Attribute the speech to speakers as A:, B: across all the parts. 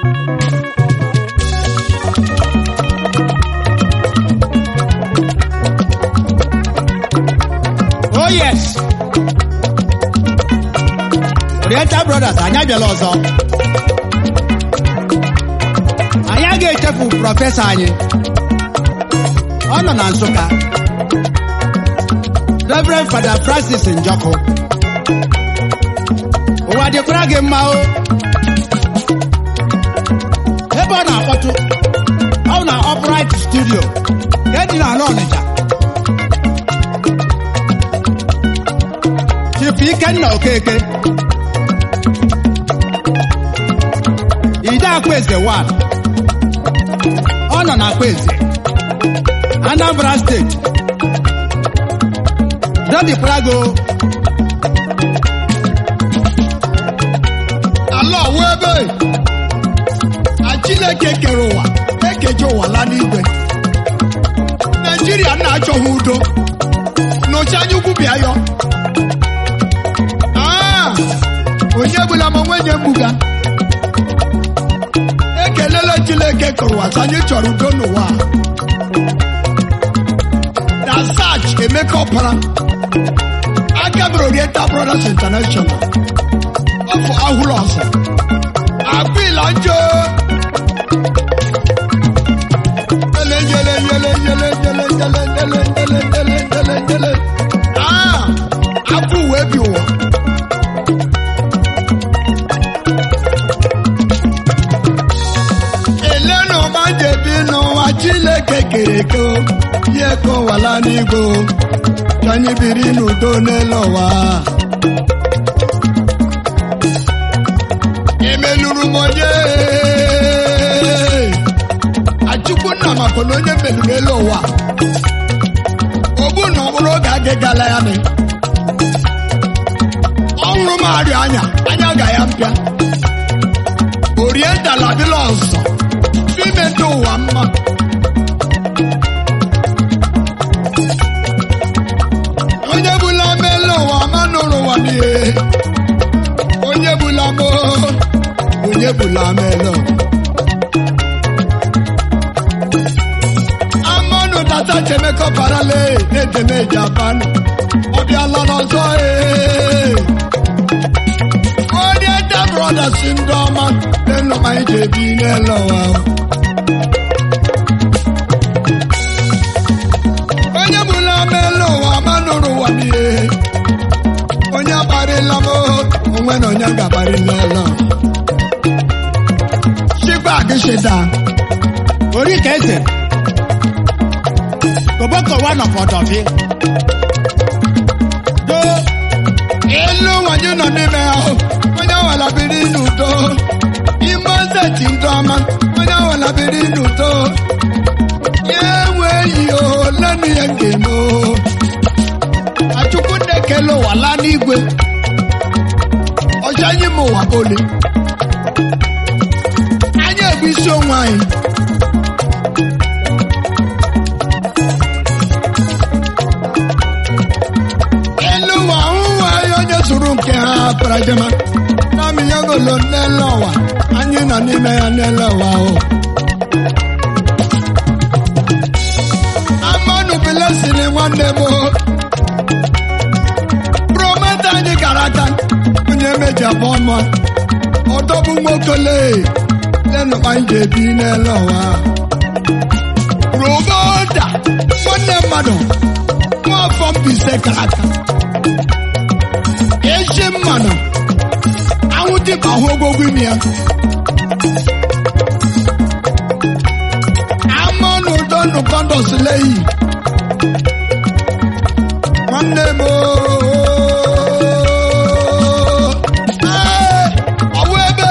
A: oh yes oriental brothers anyị abịala ọzọ anyị agaghị echefu prọfesọ anyị ọ nọ na nsụka reverend fada francis njọkụ ụwa dịkwara gị mma o ebe ọ na-akpọtụ ọ na upright studio nke dị n'ala ọnịcha chief ikenna okeke ide akpaeze 1 ọ nọ na akpaeze anambra steeti dọdịkwara go
B: ala ọwa ebe na chineke kere ụwa ekeje ụwa la n'igwe naijiria na-achọghị udo n'oche anya ukwu bịa yọ Ah, onye bụla ma nwenye mbuga ekelele chineke kere ụwa sị anyị chọrọ udo n'ụwa a. na sach emeka ọpara aka mere oriental brothers international ọfọ ahụrụ ọsọ agbịla njọ yele yele yele yele yele yele yele yele yele yele yele aa afọ uwe bi ụwa elenu ọma jebi n'ụwa chineke kere eke o, ya ekowala n'igwe o, ka anyị biri n'udo n'elu ụwa emeluru m onye achukwu nna maka na onye meluru elu ụwa ogbu na ọbụrụ oge agịgala ya nị ọhụrụ m arịa anya anya ga ya mpịa oriental adịla ọzọ ime ndị ụwa mma onye bụla mele ụwa ma nụrụ ụwa n'ihe onye bụla mo onye bụla melo amanụ tata chemekọ parale na-ejeme japan ọ bịala n'ọzọ ee onye ta brothers ndị ọma n'elu ma anyị ji ebi n'elu ụwa onye bụla melo ụwa ma nụrụ ụwa n'ihe onye akparịla m onwe na onye ga-akparị n'elu chikwa agịshịda
A: ori ka eze koboko one of ọdọfi do
B: elu nwanyị nọ n'ime ahụ onye nwere biri n'udo ime steeti ndị ọma onye nwere biri n'udo ya enweghị olenu ya ga-eme o. achukwu na-ekele ụwa laa n'igwe ọcha anyị ma ụwa ole anyị ebu isi onwe anyị elu ụwa ụwa anyị onye zụrụ nke ha parajama nami ya golo n'ele ụwa anyị nọ n'ime ya n'ele ụwa o amanụ bilesiri nwanne m o. prometa anyị gara aga onye meji abụọ ọma ọdọbụ nwokele lenu anyị ga-ebi n'ele ụwa roboda nwanne mmadụ nwaafọ mbise gara aga echi mmanụ anwụ dịka ahụ ogwogwo ime ya amanụ udo nụkọndọs leyi nwanne m ooo. Ee, ọ bụ ebe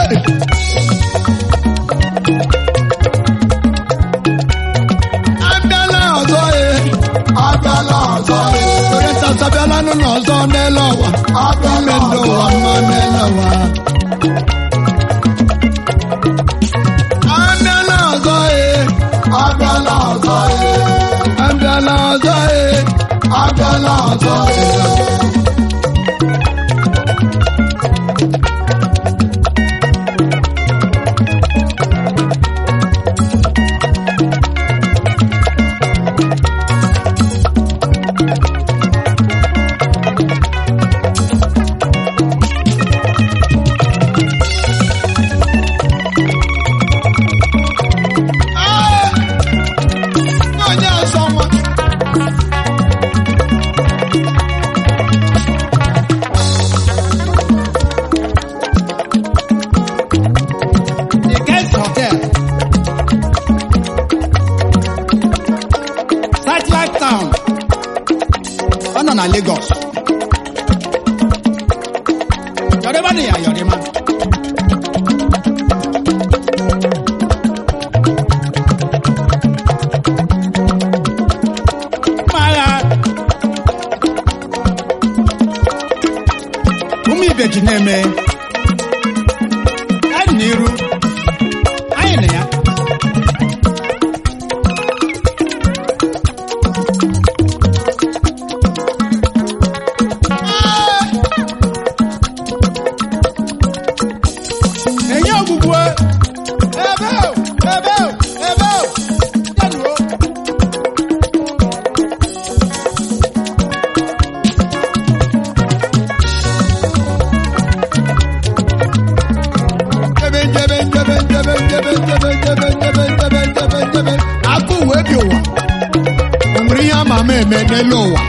B: abịala ọzọ e abịala ọzọ e orientas abịala n'ụlọ ọzọ n'ele ụwa ime ndị ụwa mma n'ele ụwa abịala ọzọ e abịala ọzọ e abịala ọzọ e abịala ọzọ e njebe njebe njebe njebe njebe njebe njebe njebe
A: akụ wee bi ụwa o nwere ihe ama ama eme n'elu ụwa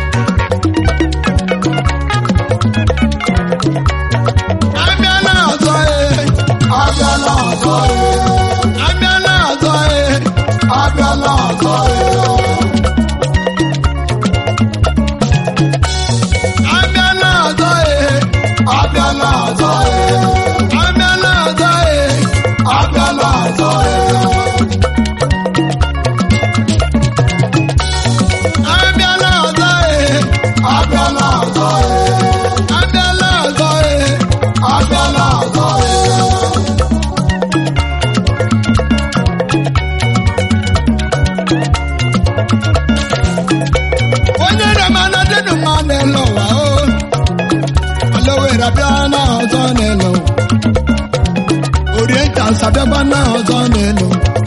B: abịala ọzọ ee
C: abịala ọzọ ee
B: abịala ọzọ ee
C: abịala ọzọ ee
B: abịala ọzọ ee
C: abịala ọzọ ee
B: abịala ọzọ ee
C: abịala ọzọ ee
B: abịala ọzọ ee
C: abịala ọzọ ee
B: abịala ọzọ ee
C: abịala ọzọ ee
B: onye na-amana dịnụ mma n'elu ụwa o alowere abịala ọzọ n'elu oriental abịakwa na ọzọ n'elu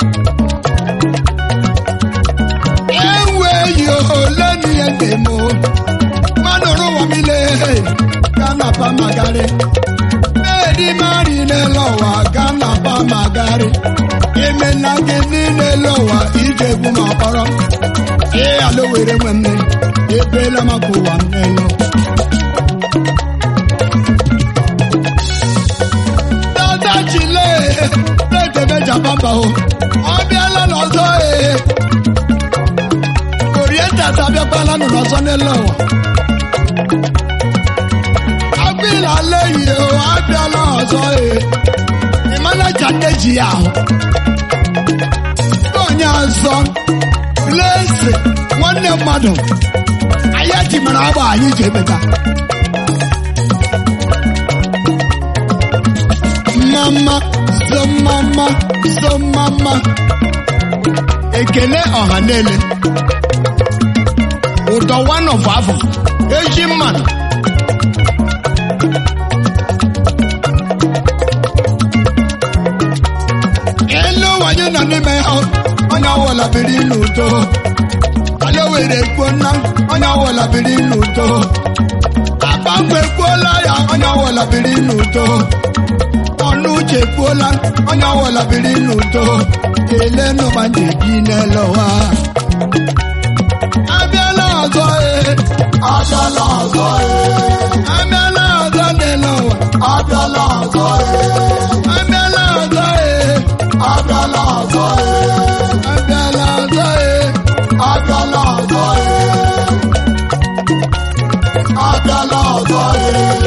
B: ewe yi ole n'ihe ga-eme o mmadụ rụwa mile ga na pa magari na-edi mari n'elu ụwa ga na pa magari ime na gị n'ile ụwa ije egwu ma kpọrọ ee ala were nwe mme ebeela maka ụwa m n'elu dada chile na-edebe japamba o ọ bịala n'ọzọ ee orientas abịakwala nụ n'ọzọ n'elu ụwa agbịla leyi o abịala ọzọ ee ịmana jadeji ya ahụ onye ọzọ lese nwanne mmadụ anyị ji mara agba anyị ji emeta mama so mama so mama ekele ọha niile ụdọ one of afọ eji mmanụ elu ụwa anyị nọ n'ime ya onye ọwụla biri n'udo onye were kwuo nna onye ọwụla biri n'udo agbanwe kwuola ya onye ọwụla biri n'udo ọnụ uche kwuola onye ọwụla biri n'udo kelee n'ụba ndị bi n'elu ụwa abịala ọzọ ee
C: abịala ọzọ ee
B: abịala ọzọ n'elu ụwa
C: abịala ọzọ ee
B: abịala ọzọ ee
C: abịala ọzọ ee
B: abịala ọzọ ee
C: abịala ọzọ ee abịala ọzọ ee